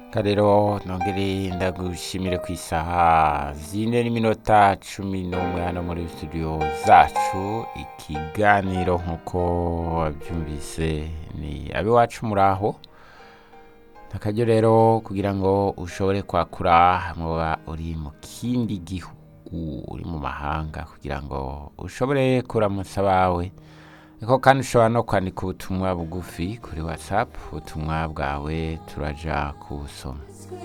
reka rero nongere ndagushimire ku isaha zine n'iminota cumi n'umwe hano muri studio zacu ikiganiro nk'uko wabyumvise ni ab'iwacu muri aho akajya rero kugira ngo ushobore kwakura muba uri mu kindi gihugu uri mu mahanga kugira ngo ushobore kuramutsa abawe ariko kandi ushobora no kwandika ubutumwa bugufi kuri watsapu ubutumwa bwawe turajya kuwusoma